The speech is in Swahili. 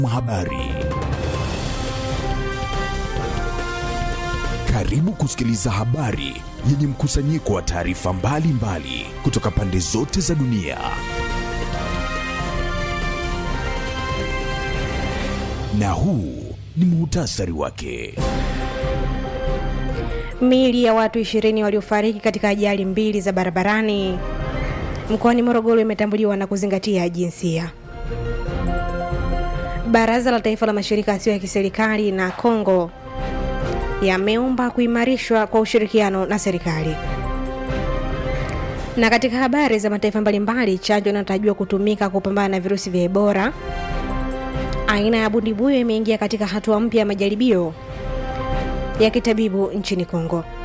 Habari. Karibu kusikiliza habari yenye mkusanyiko wa taarifa mbalimbali kutoka pande zote za dunia. Na huu ni muhtasari wake. Miili ya watu ishirini waliofariki katika ajali mbili za barabarani mkoani Morogoro imetambuliwa na kuzingatia jinsia. Baraza la Taifa la Mashirika Yasiyo ya Kiserikali na Kongo yameomba kuimarishwa kwa ushirikiano na serikali. Na katika habari za mataifa mbalimbali, chanjo inayotarajiwa kutumika kupambana na virusi vya Ebola aina ya bundibuyo imeingia katika hatua mpya ya majaribio ya kitabibu nchini Kongo.